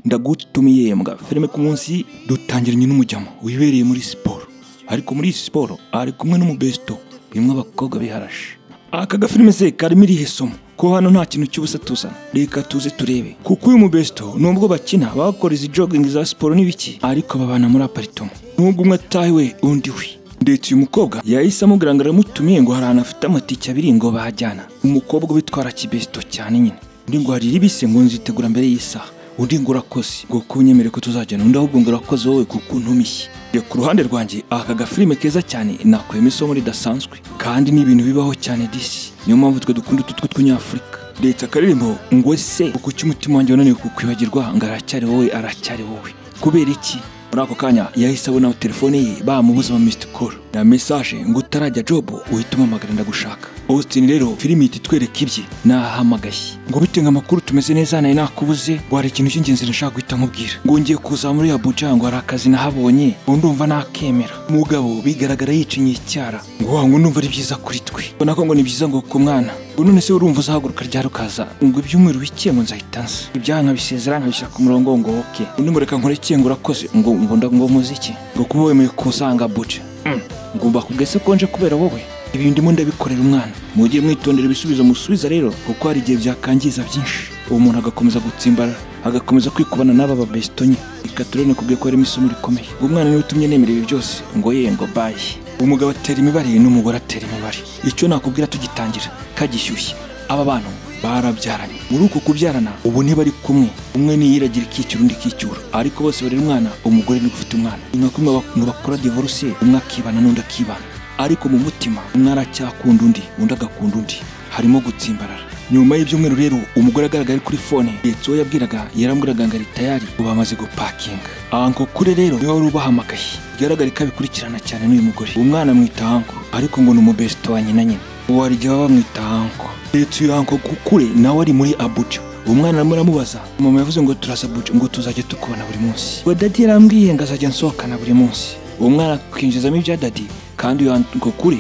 ndagutumiye mbwa filime ku munsi dutangiranye n'umujyamo wibereye muri siporo ariko muri iyi siporo ari kumwe n'umubesto birimo abakobwa biharashe aka gafilime se karimo irihe somo ko hano nta kintu cy'ubusa tuzana reka tuze turebe kuko uyu mubesto nubwo bakina bakora izi jogingi za siporo n'ibiki ariko babana muri aparitoma nubwo umwe atahiwe undi we ndetse uyu mukobwa yahise amubwira ngo aramutumiye ngo hari ahantu afite amatike abiri ngo bajyana umukobwa witwara kibesto cyane nyine undi ngo hari ibise ngo nzitegura mbere y'isaha undi ngo urakoze ngo kunyemere ko tuzajyana undi ahubwo ngo urakoze wowe kuko untumishye Reba ku ruhande rwanjye aka gafilime keza cyane nakuyemo isomo ridasanzwe kandi ni ibintu bibaho cyane disi niyo mpamvu twe dukunda utu tw'utunyafurika leta akaririmbo ngo se uko umutima wanjye wananiwe kukwibagirwa ngo aracyari wowe aracyari wowe kubera iki muri ako kanya yahise abona telefone ye bamubuza ama misiti koro na mesaje ngo utarajya jobu uhita umuhamagara ndagushaka Austin rero filimi ihita itwereka ibye nahamagaye ngo bite ngo amakuru tumeze neza nawe nakubuze ngo hari ikintu cy'ingenzi nashaka guhita nkubwira ngo ngiye kuza muri Abuja ngo hari akazi nahabonye ngo ndumva nakemera mugabo bigaragara yicinye icyara ngo wa ngo ndumva ari byiza kuri twe ubona ko ngo ni byiza ngo ku mwana ngo none se urumva uzahaguruka ryari ukaza ngo ibyumweru bike ngo nzahita nza ibyaha nkabisezera nkabishyira ku murongo ngo oke undi ngo reka nkore iki ngo urakoze ngo ngo ndagomba muziki ngo kuba wemeye kusanga Abuja Mm. ngomba kubwese konje kubera wowe ibi ndimo ndabikorera umwana mujye mwitondera ibisubizo musubiza rero kuko hari igihe byakangiza byinshi uwo muntu agakomeza gutsimbara agakomeza kwikubana n'aba babestonye reka turebe nakubwiye ko harimo isomo rikomeye ngo umwana niwe utumye nemera ibi byose ngo ye ngo bayi umugabo atera imibare n'umugore atera imibare icyo nakubwira tugitangira kagishyushye aba bantu barabyaranye muri uko kubyarana ubu ntibari kumwe umwe niyiragira ikicyura undi ikicyura ariko bose barera umwana umugore niwe ufite umwana ni nka kumwe bak- ngo bakora divorce umwe akibana n'undi akibana ariko mu mutima umwe aracyakunda undi undi agakunda undi harimo gutsimbarara nyuma y'ibyumweru rero umugore agaragara ari kuri fone ndetse uwo yabwiraga yarambwiraga ngo ari tayari ubu bamaze gupakinga anko kure rero niwe wari ubahamagaye bigaragare ko abikurikirana cyane n'uyu mugore umwana amwita anko ariko ngo ni umubesto wa nyina nyina uwo hari igihe baba bamwita anko ndetse uyu anko kure nawe ari muri abuja uwo mwana arimo aramubaza mama yavuze ngo turaza abuja ngo tuzajya tukubona buri munsi we dadi yarambwiye ngo azajya nsohokana buri munsi uwo mwana akinjizamo ibya dadi kandi uyu anko kure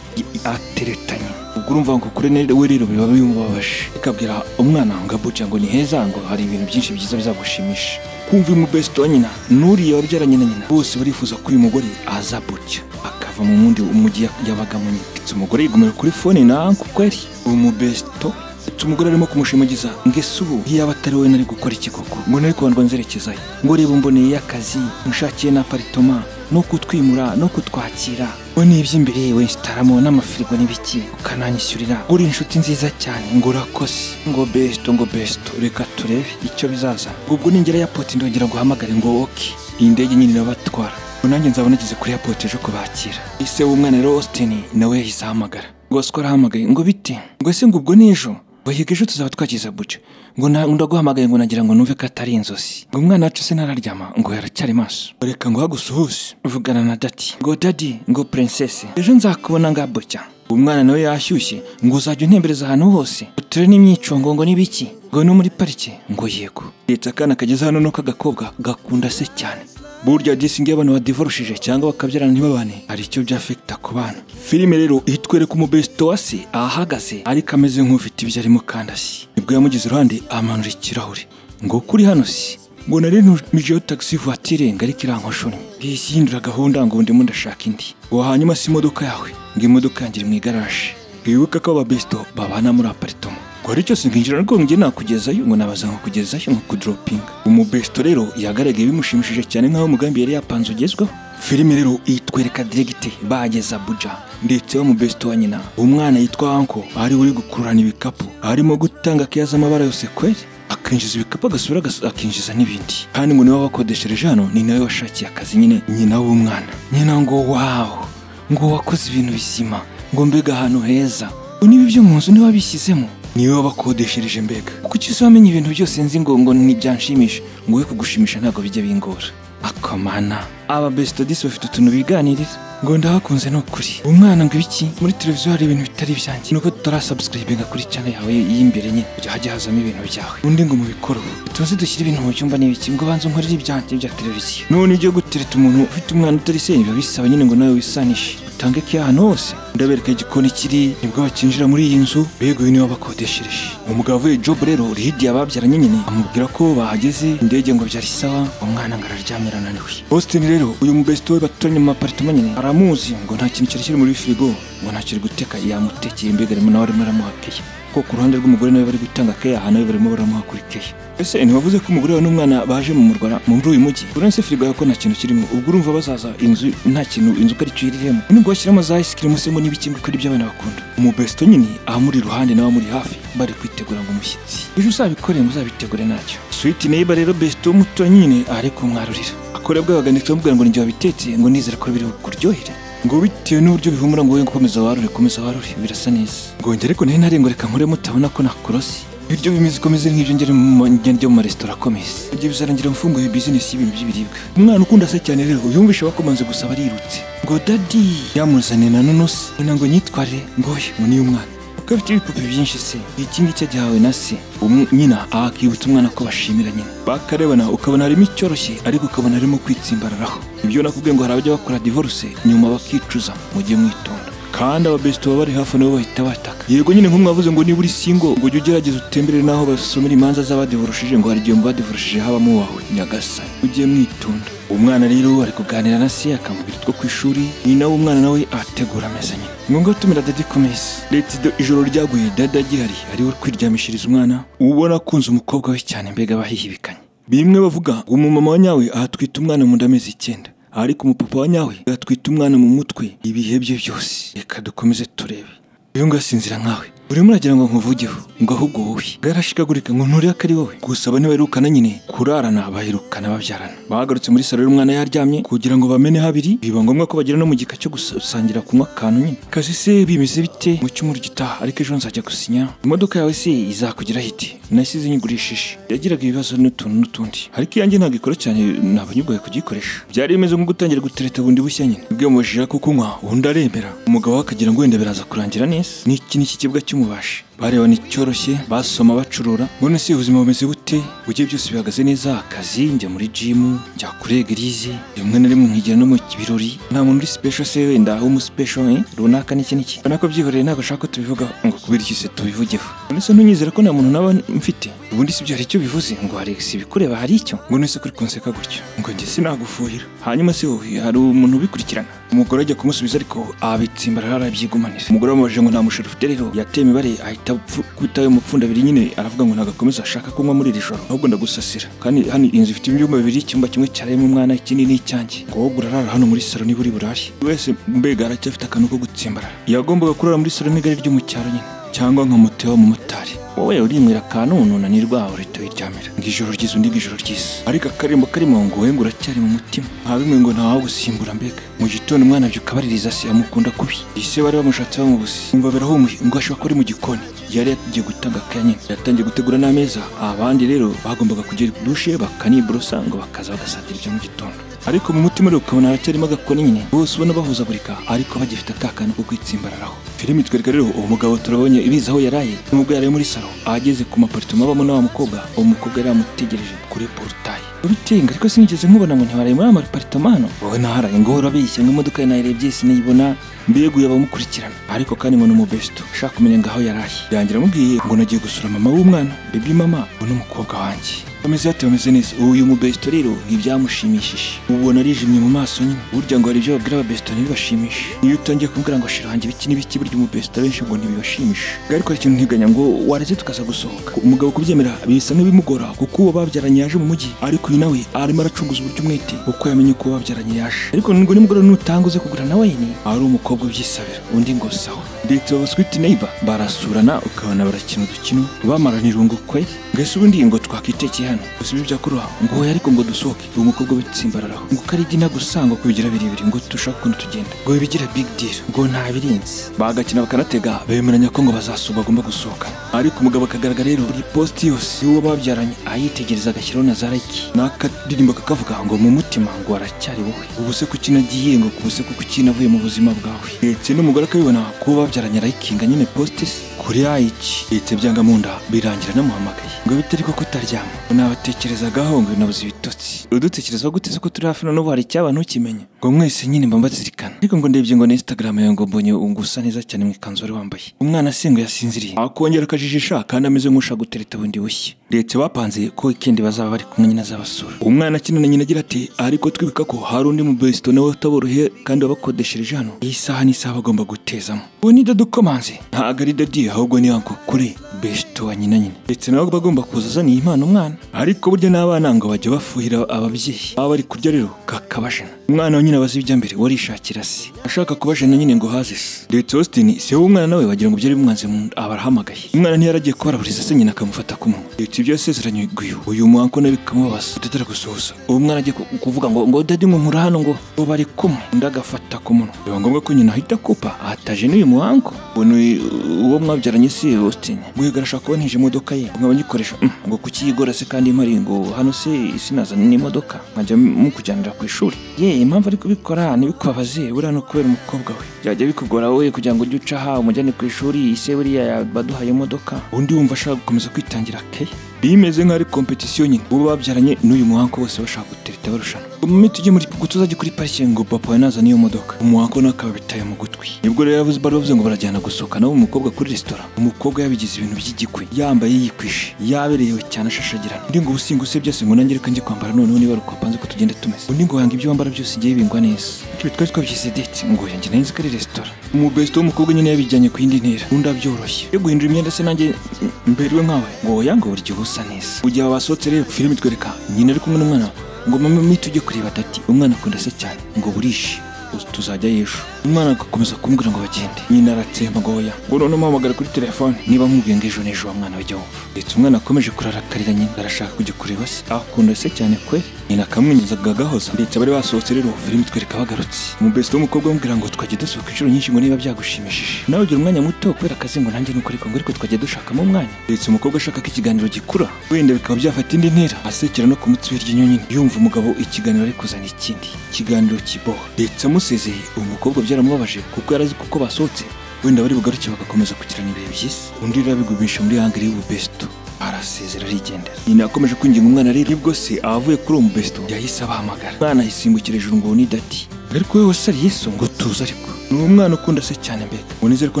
ateretanye ubwo urumva ngo kure ne- we rero biba bimubabaje ikabwira umwana ngo abuja ngo ni heza ngo hari ibintu byinshi byiza bizagushimisha kumva uyu mubesto wa nyina n'uriya wabyaranye na nyina bose barifuza ko uyu mugore aza abuja akava mu wundi umujyi yabagamo nyine ndetse umugore yigumira kuri fone na anko kweri uwo mubesto ndetse umugore arimo kumushimagiza ngo ese ubu iyo yaba atari wowe nari gukora iki koko ngo nari kubanza nzerekezayo ngo reba mboneye akazi mushakiye n'aparitoma no kutwimura no kutwakira we n'iby'imbere yewe sitaramo n'amafirigo n'ibiki ukananyishyurira ngo uri inshuti nziza cyane ngo urakoze ngo besto ngo besto reka turebe icyo bizaza ubwo ningera yapoti ndongera guhamagare ngo woke iyi ndege nyine irabatwara ngo nanjye nzaba nageze kuri yapoti ejo kubakira ise w'umwana rero Austin nawe yahise ahamagara ngo siko arahamagaye ngo bite ngo ese ngo ubwo n'ejo bahiga ejo tuzaba twakiza buce ngo na- ndaguhamagaye ngo nagira ngo numve ko atari inzozi ngo umwana wacu se ntararyama ngo yaracyari maso reka ngo hagusuhuze vugana na dati ngo dadi ngo princesse ejo nzakubona nga bucya uwo mwana nawe yashyushye ngo uzajya untembereza ahantu hose uture n'imyicungo ngo n'ibiki ngo no muri parike ngo yego leta akana kageze hano no k'agakobwa gakunda se cyane burya disingi y'abantu badivorushije cyangwa bakabyarana ntibabane hari icyo byafekita ku bana filime rero itwereka umubesto wa se ahahagaze ariko ameze nk'ufite ibyo arimo kandi asi nibwo yamugize iruhande amanura ikirahure ngo kuri hano si ngo nari ntumijeho tagisi vuwatire ngo ariko irankoshunnye bisi hindura gahunda ngo ndimo ndashaka indi ngo hanyuma si imodoka yawe ngo imodoka yanjye iri mu igaraje wibuke ko ababesto babana muri aparitoma ngo hari cyose nkinjira ariko njye nakugezayo ngo nabaza nkakugezayo nka kudoropinga umubesto rero yagaragaye bimushimishije cyane nk'aho umugambi yari yapanze ugezweho filime rero itwereka diregite bageze abuja ndetse w'umubesto wa nyina umwana yitwa anko ari uri gukururana ibikapu arimo gutanga keya z'amabara yose kweri akinjiza ibikapu agasura agas- akinjiza n'ibindi kandi ngo niwe wabakodeshereje hano ni nawe washakiye akazi nyine nyina w'umwana nyina ngo wawo ngo wakoze ibintu bizima ngo mbega ahantu heza ngo niba ibyo mu nzu niba bishyizemo niwe wabakodeshereje mbega kuki se wamenya ibintu byose nzi ngo ngo ntibyanshimisha ngo we kugushimisha ntabwo bijya bingora akamana aba besitadisi bafite utuntu biganirira ngo ndahakunze ni ukuri umwana ngo ibiki muri televiziyo hari ibintu bitari ibyanjye nuko tutarasubscribinga kuri channel yawe y'imbere nyine kujya hajya hazamo ibintu byawe undi ngo mubikore ubu tuze dushyire ibintu mu byumba n'ibiki ngo banze unkorere ibyanjye bya televiziyo none ujye gutereta umuntu ufite umwana utari se biba bisaba nyine ngo nawe wisanishe utange keya ahantu hose ndabereka igikoni kiri nibwo bakinjira muri iyi nzu beguye niba bakodeshereje umugabo avuye jobu rero uri hirya babyaranye nyine amubwira ko bahageze indege ngo byari sawa uwo mwana ngo araryamira ananiwe Austin rero uyu mubesito we baturanye mu aparitoma nyine aramuzi ngo nta kintu cyari kiri muri firigo ngo nta kintu guteka yamutekeye imbegarimo nawe arimo aramuha keya ko ku ruhande rw'umugore nawe bari gutanga keya aha nawe barimo baramuha kuri keya ese ntiwavuze ko umugore wawe n'umwana baje mu murwara muri uyu mujyi uranse firigo yawe ko nta kintu kirimo ubwo urumva bazaza inzu nta kintu inzu uko ari cyo iriremo nubwo bashyiramo za isikirimu se ngo n'ibiki ngo uko ari byo abana bakunda umubesito nyine abamuri iruhande nawe amuri hafi bari kwitegura ngo umushyitsi ejo uzabikore muzabitegure ntacyo switi neiba rero besito muto nyine ari kumwarurira akora bwabagandika bamubwira ngo nijye wabitetse ngo nizere ko biri bukuryohere ngo bitewe n'uburyo bihumura ngo wowe gukomeza warure komeza warure birasa neza ngongere ariko nayo ntarengwa reka nkuremo utabona ko nakorosi ibiryo bimeze komeze nk'ibyo ngere mu ngende mu maresitora akomeza ibyo bizarangira mfunguye bizinesi y'ibintu by'ibiribwa umwana ukunda se cyane rero yumvisha bakomanze gusa barirutse ngo dadi yamuzane na nonosi ngo nyitware ngoye ngo niyo mwana kuko afite ibipupe byinshi se iki ngiki agihawe na se umu- nyina akibutsa umwana ko bashimira nyina bakarebana ukabona harimo icyoroshye ariko ukabona harimo kwitsimbararaho ibyo nakubwiye ngo hari abajya bakora divorce nyuma bakicuza mujye mwitonda kandi ababesito baba bari hafi nabo bahita bataka yego nyine nk'umwavuze ngo niba uri singo ngo ujye ugerageza utembere n'aho basomera imanza z'abadivorushije ngo hari igihe mu badivorushije habamo uwawe nyagasani ujye mwitonda umwana rero ari kuganira na se akamubwira utwo ku ishuri nyina w'umwana nawe ategura ameza nyine ni ngombwa gutumira dadi komeza leta ido- ijoro ryaguye dada agihari ariwe uri kwiryamishiriza umwana ubona akunze umukobwa we cyane mbega bahihibikanye bimwe bavuga ngo umumama wa nyawe ahatwita umwana mu nda amezi icyenda ariko umupapa wa nyawe agatwita umwana mu mutwe ibihe bye byose reka dukomeze turebe uyu nguyu asinzira nkawe urimo uragira ngo nkuvugeho ngo ahubwo wowe bwarashikagurika ngo nturire ko ari wowe gusa bane baherukana nyine kurarana baherukana babyarana bagarutse muri salo y'umwana yaryamye kugira ngo bamene habiri biba ngombwa ko bagera no mu gika cyo gusangira kunywa akantu nyine kazi se bimeze bite mu cyumweru gitaha ariko ejo nzajya gusinya imodoka yawe se izakugeraho ite nasize inyigurishije yagiraga ibibazo n'utuntu n'utundi ariko iyanjye ntabwo ikora cyane ntabwo nyirwaye kugikoresha byari bimeze nko gutangira gutereta bundi bushya nyine bwiyamubajije ko kunywa undi aremera umugabo we akagira ngo wenda biraza kurangira neza n'iki ni ikibwa cy'umubashi barebana icyoroshye basoma bacurura mbona se ubuzima bumeze bute bujye byose bihagaze neza akazi njya muri jimu njya kuri egerize rimwe na rimwe nkigira no mu birori nta muntu uri special se wenda w'umusipesho eh, runaka n'iki n'iki ubona ko byihoreye ntabwo ashaka ko tubivugaho ngo kubera iki se tubivugeho none se ntunyizera ko nta muntu naba mfite ubundi si byo hari icyo bivuze ngo Alex ibikureba hari icyo ngo none se kuri kunseka gutyo ngo njye sinagufuhira hanyuma se wowe hari umuntu ubikurikirana umugore ajya kumusubiza ariko abitsimbarara arabyigumanira umugore wamubajije ngo nta musheri ufite rero yateye imibare ahita kwita ayo mupfunda abiri nyine aravuga ngo ntagakomeza ashaka kunywa muri iri joro ahubwo ndagusasira kandi hano inzu ifite ibyumba bibiri icyumba kimwe cyarayemo umwana ikindi ni icyanjye ngo wowe urarara hano muri salo niba uri burare Buri wese mbega aracyafite akantu ko gutsimbarara yagombaga kurara muri salo n'igare ryo mu cyaro nyine cyangwa nka moto y'abamotari wowe urimwira akantu unanirwa urahita wiryamira ngo ijoro ryiza undi ngo ijoro ryiza ariko akarimbo karimo ngo wenge uracyari mu mutima nta bimwe ngo ntawe gusimbura mbega mu gitondo umwana abyuka abaririza se amukunda kubi ise bari bamushatse bamubuze umva birahumuye ngo ashobora kuba ari mu gikoni yari yagiye gutanga akaya nyine yatangiye gutegura n'ameza abandi rero bagombaga kugera dushe bakaniborosa ngo bakaza bagasatira ibyo mu gitondo ariko mu mutima rero ukabona haracyarimo agakoni nyine bose ubona bahuzagurika ariko bagifite ka kantu ko kwitsimbararaho filimi twereka rero uwo mugabo turabonye ibizi aho yaraye nubwo yari ari muri salo ahageze ku maparitoma abamo na wa mukobwa uwo mukobwa yari yamutegereje kuri porutaye ubitenga ariko sinigeze nkubona ngo ntiwaraye muri ama paritomano wowe ntaharaye ngo uhora urabeshya ngo imodoka ye nayirebye sinayibona mbega uyu abamukurikirana ariko kandi ngo ni umubesto ushaka kumenya ngaho yaraye yangira amubwiye ngo nagiye gusura mama w'umwana bebi mama ngo n'umukobwa wanjye bameze bate bameze neza uyu mubesto rero ntibyamushimishije ubona arijimye mu maso nyine burya ngo hari ibyo babwira ababesto ntibibashimishe iyo utangiye kumbwira ngo shira hanjye ibiki n'ibiki burya umubesto abenshi ngo ntibibashimishe ariko hari ikintu ntiganya ngo wareze tukaza gusohoka umugabo kubyemera bisa nk'ibimugora kuko uwo babyaranye yaje mu mujyi ariko uyu nawe arimo aracunguza uburyo umwete kuko yamenye ko uwo babyaranye yaje ariko ngo nimugoroba nutanga uze kugura nawe ni ari umukobwa ubyisabira undi ngo sawa ndetse aba sweet neighbor barasurana ukabona barakina udukino bamarana irungu kwe mbese ubundi ngo twakwitekeye hano gusa ibyo byakoroha ngo oya ariko ngo dusohoke uwo mukobwa bitsimbararaho ngo uko ari igina gusa ngo kubigira birebire ngo dushake ukuntu tugenda ngo bibigira big deal ngo ntabirinze bagakina bakanatega bemeranya ko ngo bazasuba bagomba gusohoka ariko umugabo akagaragara rero buri posti yose y'uwo babyaranye ayitegereza agashyiraho na zaraki n'akadirimbo kakavuga ngo mu mutima ngo aracyari wowe ubu se kuki nagiye ngo kuse kuko uki navuye mu buzima bwawe ndetse n'umugore akabibona ko babyaranye arayikinga nyine posti se kuriya iki leta byanga mu nda birangira namuhamagaye ngo bitari ko kutaryama nabatekerezagaho ngo nabuze ibitotsi udutekereza gute se ko turi hafi noneho hari icyaba ntukimenya ngo mwese nyine mba mbazirikana ariko ngo ndebye ngo na instagram yawe ngo mbonye ugusa neza cyane mu ikanzu wari wambaye umwana singo yasinziriye akongera akajijisha kandi ameze nk'ushaka gutereta bundi bushya leta bapanze ko wikendi bazaba bari kumwe nyine azabasura umwana akinana nyina agira ati ariko twibuka ko hari undi mu besito nawe utaboroheye kandi wabakodeshereje hano iyi saha ni isaha bagomba gutezamo ubu ni dadu komanze ntabwo ari dadi ahubwo ni anko kure besito wa nyina nyine ndetse nawe aba agomba kuza azaniye impano umwana ariko burya n'abana ngo bajya bafuhira ababyeyi baba bari kurya rero kakabajana umwana wa nyina abaza ibijya mbere warishakira se ashaka kubajana nyine ngo haze se ndetse Austin si wowe umwana we wagira ngo byari bimwanze mu nda abarahamagaye umwana ntiyaragiye kubaraburiza se nyina akamufata ku munwa ndetse ibyo yasezeranye guyu uyu muhanko nawe bikamubabaza tudatera gusohoza uwo mwana agiye ku- kuvuga ngo ngo dadi nkura hano ngo ngo bari kumwe undi agafata ku munwa biba ngombwa ko nyina ahita akupa ahataje n'uyu muhanko ubona uyu- uwo mwabyaranye si Austin guhiga arashaka kuba ntije imodoka ye nkaba nyikoresha "Mm, ngo kukiyigora se kandi mpari ngo hano se sinazana n'imodoka nkajya mukujyanira ku ishuri ye impamvu ari kubikora ntibikubabaze buriya ni ukubera umukobwa we byajya bikugora wowe kugira ngo ujye uca aha umujyane ku ishuri ise buriya yabaduhaye imodoka undi wumva ashaka gukomeza kwitangira keya bimeze nk'aho ari kompetisiyo nyine uwo babyaranye n'uyu muhanko bose bashaka gutereta barushanwa umumiti ujye muri gutu uzajya kuri parike ngo papa we nazane iyo modoka umuhanko nawe akaba bitaye mu gutwi nibwo rero yavuze bari bavuze ngo barajyana gusohoka nawe umukobwa kuri resitora umukobwa yabigize ibintu by'igikwe yambaye yikwishe yabereyewe cyane ashashagirana undi ngo ubusinga usebye se ngo nanjye reka njye kwambara noneho niba ari uko wapanze ko tugenda tumeze undi ngo yanga ibyo wambara byose igihe bingwa neza twe twari twabishyize deti ngo yanjye nanjye ko ari resitora umubesito w'umukobwa nyine yabijyanye ku yindi ntera undi abyoroshye yo guhindura imyenda se nanjye m- mberewe nkawe ngo oya ngo buri gihe usa neza mu gihe basohotse rero filime itwereka nyina ari kumwe n'umwana we ngo mama mito ujye kureba dati umwana akunda se cyane ngo burishe uzi tuzajya yishu umwana agakomeza kumbwira ngo bagende nyina aratsemba ngo oya ngo noneho umuhamagara kuri telefone niba nkubwiye ngo ejo n'ejo wa mwana we jya wumva ndetse umwana akomeje kurarakarira nyina arashaka kujya kureba se akunda se cyane kwe nyina akamwinyizaga agahoza ndetse abari basohotse rero filime itwereka bagarutse umubesito w'umukobwa amubwira ngo twajya dusohoka inshuro nyinshi ngo niba byagushimishije nawe ugira umwanya muto kubera akazi ngo nanjye nuko ariko ngo ariko twajya dushakamo umwanya ndetse umukobwa ashaka ko ikiganiro gikura wenda bikaba byafata indi ntera asekera no ku mutsi w'iryo nyonyine yumva umugabo ikiganiro ari kuzana ikindi ikiganiro kiboha ndetse amusezeye uwo mukobwa byaramubabaje kuko yarazi kuko basohotse wenda bari bugaruke bagakomeza kugirana ibihe byiza undi rero abigumisha muri hangari y'ububesto arasezera arigendera nyina yakomeje kwinginga umwana rero nibwo se abavuye kuri uwo mubesto yahise abahamagara umwana ahisimbukira hejuru ngo ni dati ariko wowe wase ari yesu ngo tuze ariko ni uwo mwana ukunda se cyane mbega ngo nizere ko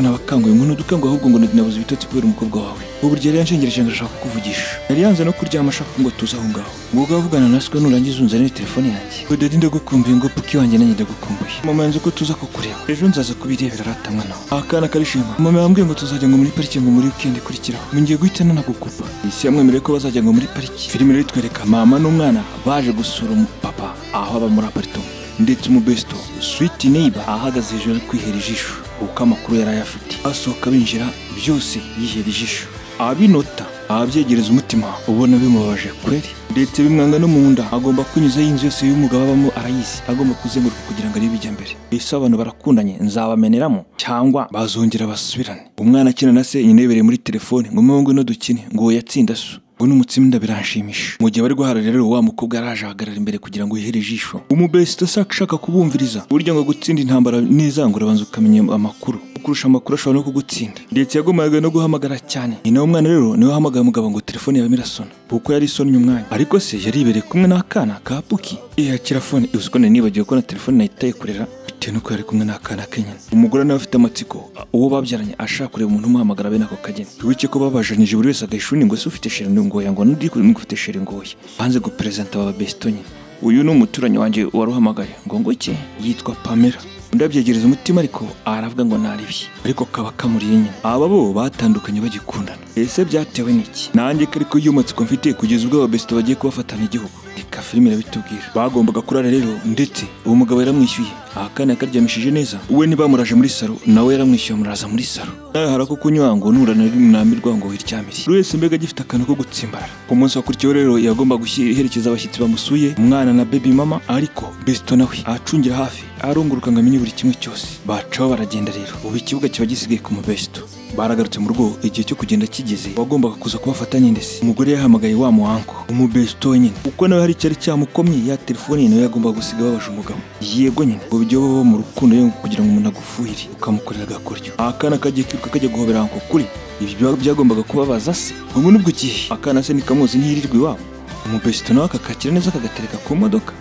ntabakanguye ngo ntudukanguye ahubwo ngo nabuze ibitotsi kubera umukobwa wawe uburyo yari yanshengereje ngo ashaka kukuvugisha yari yanze no kuryama ashaka ngo tuze aho ngaho ngo ugavugana naswe nurangiza unzanire telefone yanjye ngo dadi ndagukumbuye ngo puki wanjye nanjye ndagukumbuye mama yanze ko tuza kukureba ejo nzaza kubirebera aratamwa nawe akana karishima mama yambwiye ngo tuzajya ngo muri parike ngo muri wikendi ikurikiraho ngo ngiye guhita nanagukupa isi yamwemereye ko bazajya ngo muri pariki filime rero itwereka mama n'umwana baje gusura umupapa aho aba muri aparitoma ndetse umubesito switi neiba ahagaze hejuru ari kwihera ijisho kuko amakuru yari ayafite asohoka binjira byose yihera ijisho abinota ababyegereza umutima ubona bimubabaje kweri ndetse bimwanga no mu nda agomba kunyuzaho inzu yose y'umugabo abamo arayizi agomba kuzenguruka kugira ngo arebe ijya mbere ese abantu barakundanye nzabameneramo cyangwa bazongera basubirane umwana akina na se nyina yibereye muri telefone ngo mama ngwino dukine ngo yatsinda so ngo n'umutsinda biranshimisha mu gihe bari guhara rero wa mukobwa yaraje ahagarara imbere kugira ngo yihere ijisho umubesito se ashaka kubumviriza burya ngo gutsinda intambara n'izangura urabanza ukamenya amakuru kurusha amakuru ashobora no kugutsinda ndetse yagombaga no guhamagara cyane ni nawe umwana rero niwe wahamagaye umugabo ngo telefone yawe irasona kuko yari isonnye umwanya ariko se yari ibereye kumwe n'akana ka puki yakira fone uzi ko nari nibagiwe ko na telefone nayitaye kurera bitewe nuko yari kumwe n'akana ke nyine umugore nawe afite amatsiko uwo babyaranye ashaka kureba umuntu umuhamagara bene ako kageni wibuke ko babajanyije buri wese agahishuni ngo se ufite sheri ngoya ngo n'undi ngo ufite sheri ngoya banze guperezanta baba besito nyine uyu ni umuturanyi wanjye wari uhamagaye ngo nguke yitwa pamela undi abyegereza umutima ariko aravuga ngo ntaribye ariko kaba kamuriye nyine aba bo batandukanye bagikundana ese byatewe n'iki nanjye ko ariko iyo matsiko mfite kugeza ubwo ababesito bagiye kubafatana igihugu reka filime irabitubwira bagombaga kurara rero ndetse uwo mugabo yaramwishyuye akana yakaryamishije neza we ntibamuraje muri saro nawe yaramwishyuye amuraza muri saro nawe harako kunywa ngo nurana mwamirwa ngo wiryamire buri wese mbega agifite akantu ko gutsimbarara ku munsi wakurikiyeho rero yagomba guherekeza abashyitsi bamusuye umwana na baby mama ariko besito nawe acungira hafi arunguruka ngo amenye buri kimwe cyose bacaho baragenda rero ubu ikibuga kiba gisigaye ku mubesito baragarutse mu rugo igihe cyo kugenda kigeze wagombaga kuza kubafata nyine se umugore yahamagaye wa muhanko umubesto nyine kuko nawe hari icyari cyamukomye ya telefone ye nawe yagombaga gusiga babasha umugabo yego nyine ngo bijye baba mu rukundo ye kugira ngo umuntu agufuhire ukamukorera agakoryo akana kagiye kwiruka kajya guhobera ngo kuri ibi byaba byagombaga kubabaza se ngo muri ubwo gihe akana se nikamuzi ntirirwe iwabo umubesito nawe akakakira neza akagatereka ku modoka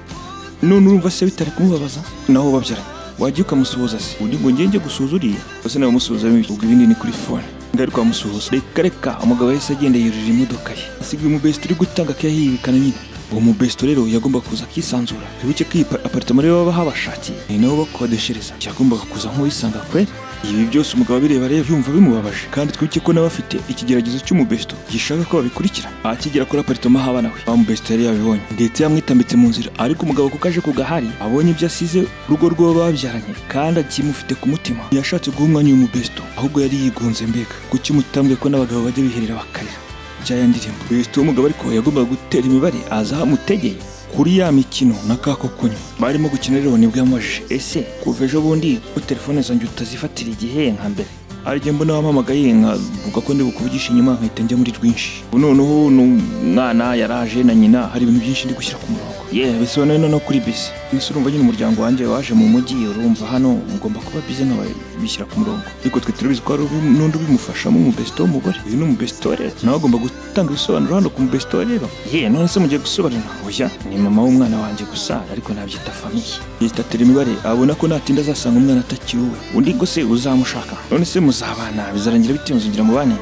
none urumva se bitari kumubabaza naho babyaranye wagiye ukamusuhuza se undi ngo ngenge gusuhuza uriya ese nawe umusuhuza bimwe ubwo ibindi ni kuri fone ngari kwamusuhuza reka reka umugabo yahise agenda yurira imodoka ye asiga umubesito uri gutanga akayahibikana nyine uwo mubesito rero yagomba kuza akisanzura wibuke ko iyi pa- aparitoma rero baba habashakiye ni nabo bakodeshereza yagombaga kuza nk'uwisanga kweri ibi byose umugabo abireba rero yumva bimubabaje kandi twibuke ko nawe afite ikigeragezo cy'umubesito gishaka ko babikurikira akigera kuri aparitoma haba nawe wa mubesito yari yabibonye ndetse yamwitambitse mu nzira ariko umugabo kuko aje ku gahari abonye ibyo asize urugo rw'uwo babyaranye kandi akimufite ku mutima ntiyashatse guha umwanya uyu mubesito ahubwo yari yigunze mbega kuki umutambwe ko n'abagabo bajya biherera bakarira byaya ndirimbo Perezida w'umugabo ariko yagombaga gutera imibare aza ahamutegeye kuri ya mikino na ka kokunywa barimo gukina rero nibwo yamubajije ese kuva ejo bundi ko telefone zanjye utazifatira igihe nka mbere hari igihe mbona wampamagaye nkavuga ko ndi bukuvugisha inyuma nkahita njya muri rwinshi Ubu noneho ni umwana yaraje na nyina hari ibintu byinshi ndi gushyira ku murongo yewe bisobanuye no kuri bisi mbese urumva nyine umuryango wanjye waje mu mujyi urumva hano mugomba kuba bize nk'ababishyira ku murongo ariko twe turabizi ko hari ubu- n'undi ubimufashamo umubesito w'umugore uyu ni umubesito rero nawe agomba gutanga ibisobanuro hano ku mubesito rero ye none se mugiye gusobanura oya ni mama w'umwana wanjye gusa ariko nabyita famiye yitatira imibare abona ko natinda azasanga umwana atakiri uwe undi ngo se uzamushaka none se muzabana bizarangira bite muzugira mubane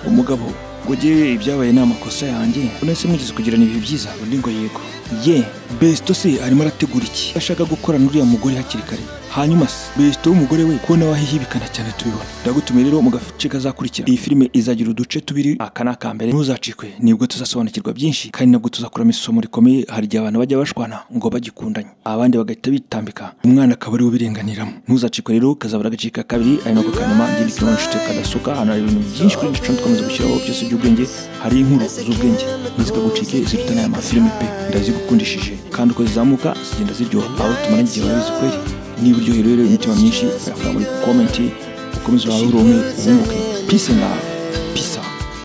umugabo ngo jye ibyabaye ni amakosa yanjye none se mwigeze kugirana ibihe byiza undi ngo yego ye besito se arimo arategura iki ashaka gukorana uriya mugore hakiri kare hanyuma se besito w'umugore we ko nawe ahihibikana cyane tubibona ndagutumiye rero mu gace kazakurikira iyi filime izagira uduce tubiri aka ni aka mbere ntuzacikwe nibwo tuzasobanukirwa byinshi kandi nabwo tuzakuramo isomo rikomeye hari igihe abantu bajya bashwana ngo bagikundanye abandi bagahita bitambika umwana akaba ariwe ubirenganiramo ntuzacikwe rero kazabura agace ka kabiri ari nako kanyuma ngende kibaho inshuti kadasuka hano hari ibintu byinshi kuri gicumbi dukomeza gushyiraho byose by'ubwenge hari inkuru z'ubwenge ntizikagucike ziruta n'aya mafilime pe ndazigukundishije kandi uko zizamuka zigenda ziryoha abo tumaranye igihe barabizi kweri niba uryohewe rero imitima myinshi uyafura muri komenti ukomeze wahurure umwe wunguke peace and love